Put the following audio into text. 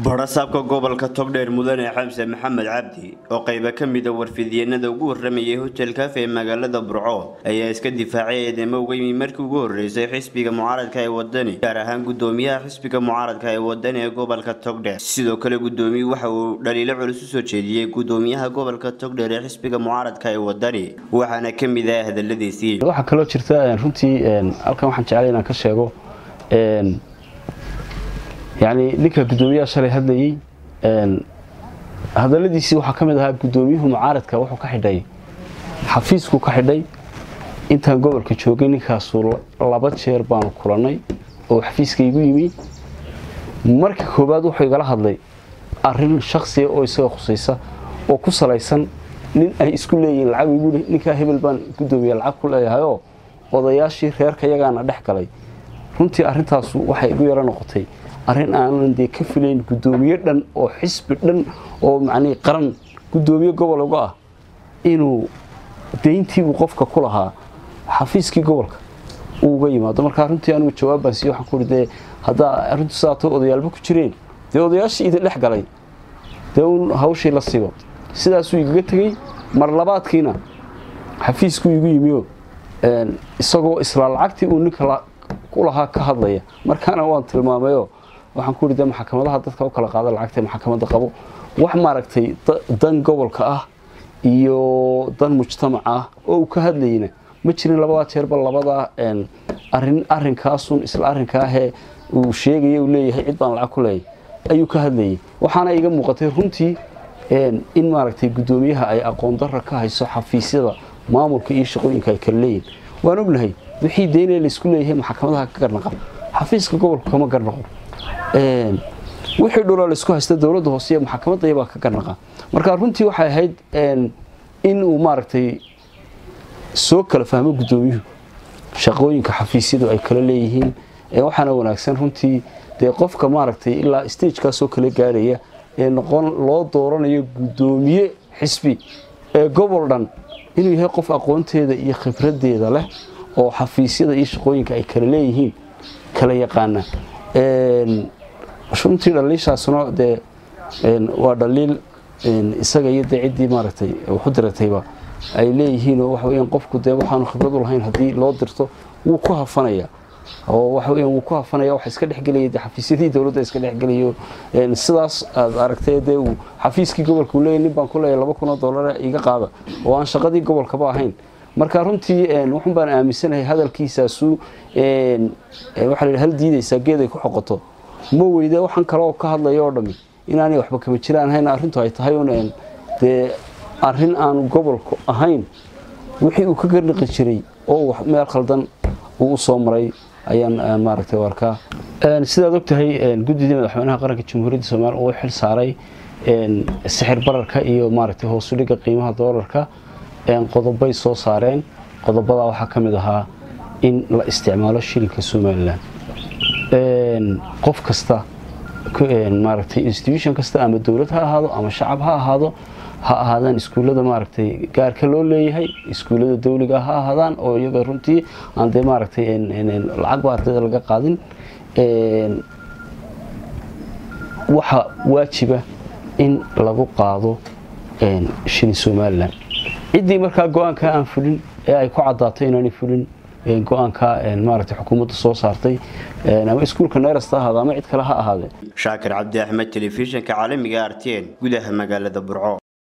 barasaabka gobolka togdheer mudane xamse maxamed cabdi oo qayba ka mida warfidyeennada ugu waramayay hotel kafe ee magaalada burco ayaa iska difaacay eedeymo uga yimi markii ugu horeysay xisbiga mucaaradka ee wadani gaar ahaan gudoomiyaha xisbiga mucaaradka ee wadani ee gobolka togdheer sidoo kale gudoomiyuu waxa uu dhaliilo culus u soo jeediyey gudoomiyaha gobolka togdheer ee xisbiga mucaaradka ee wadani waxaana ka mid ah hadaladiisii waxaa kaloo jirta runtii halkan waxaan jeclay inaan ka sheego yani ninka gudoomiyaha shalay hadlayey hadaladiisii waxaa ka mid ahaa gudoomiyuhu mucaaradka wuxuu ka xidhay xafiisku ka xidhay intaan gobolka joogay ninkaasu laba jeer baanu kulannay oo xafiiska igu yimi marka koowaad wuxuu igala hadlay arin shaksiya oo isaga khusaysa oo ku salaysan nin ay isku leeyihiin lacag igu ninkaa hebel baan gudoomiye lacag ku leeyahayoo odayaashii reerka yagaana dhex galay runtii arintaasu waxay igu yaro noqotay arrin aanan dee ka filayn gudoomiye dhan oo xisbi dhan oo macnii qaran gudoomiye gobol uga ah inuu dayntii uu qofka ku lahaa xafiiskii gobolka uu uga yimaado markaa runtii anigu jawaabbaan siiye waxaan ku uri dee haddaa arrintu saato odayaalba ku jireen dee odayaashii idin dhex galay dee uun hawshii la sigo sidaasuu igaga tegey mar labaadkiina xafiiskuu igu yimioo isagoo isla lacagtii uu ninka ku lahaa ka hadlaya markaana waan tilmaamayoo waxaan ku yidhi de maxkamadaha dadka u kala qaada lacagta maxkamadda qabo wax maaragtay dan gobolka ah iyo dan mujtamac ah oo uu ka hadlayna ma jirin labadaa jeerba labadaa arin arinkaasun isla arrinkaahee uu sheegaya uu leeyahay cid baan lacag ku leeyahy ayuu ka hadlayay waxaana iga muuqatay runtii in maaragtay guddoomiyaha ay aqoon darra ka hayso xafiisyada maamulka iyo shaqooyinka ay kala leeyihin waan ognahay wixii deynee laysku leeyahay maxkamadaha ka garnaqa xafiiska gobolka kama garnaqo wixii dhuloo laysku haysta dowladda hoose iyo maxkamadayabaa ka garnaqa marka runtii waxay ahayd in uu maaragtay soo kala fahmo guddoomiyuhu shaqooyinka xafiisyadu ay kala leeyihiin waxaana wanaagsan runtii dee qofka maaragtay ilaa stagekaasoo kala gaarhaya ee noqon loo dooranayo guddoomiye xisbi ee gobol dhan inuu yahay qof aqoonteeda iyo khibradeeda leh oo xafiisyada iyo shaqooyinka ay kala leeyihiin kala yaqaana runtii dhaliishaasuna dee waa dhaliil isaga iyo dee ciddii maaragtay waxu diratayba ay leeyihiinoo waxa weyaan qofku dee waxaanu khibrad u lahayn haddii loo dirto wuu ku hafanaya oo waxa weyaan wuu ku hafanaya waxa iska dhexgelaya dee xafiisyadii dowladda iska dhexgelayo sidaas aad aragtay dee uu xafiiskii gobolka uu leeyahy nin baan ku leeyahay laba kun oo dollar iga qaada oo aan shaqadii gobolkaba ahayn marka runtii wuxun baan aaminsanahay hadalkiisaasu waxaa la hal diidaysaa geeday ku xoqoto ma weyde waxaan kale oo ka hadlaya oo dhammi inaanay waxba kama jiraan ahayn arrintu ay tahay un dee arrin aanu gobolku ahayn wixii uu ka garniqi jiray oo meel khaldan uu u soo maray ayaan maaragtay arkaa sidaad og tahay guddidii madaxweynaha qaranka jamhuuriyadda soomaliya uu xil saaray sixir bararka iyo maaragtay hoosudhigga qiimaha doolarka qodobay soo saareen qodobadaa waxaa ka mid ahaa in la isticmaalo shilinka somalilan qof kasta maaragtay institution kasta ama dowlad ha ahaado ama shacab ha ahaado ha ahaadaan iskuullada maaragtay gaarka loo leeyahay iskuullada dawliga ha ahaadaan oo iyaga runtii aan dee maaragtay lacagba ardayda laga qaadin waxaa waajiba in lagu qaado shilin somalilan ciddii markaa go-aanka aan fulin ee ay ku caddaato inaanay fulin go-aanka maaragtay xukuumadda soo saartay ama iskuulka neerasta ahaado ama cid kale ha ahaadee shaakir cabdi axmed telefishinka caalamiga artn gudaha magaalada burco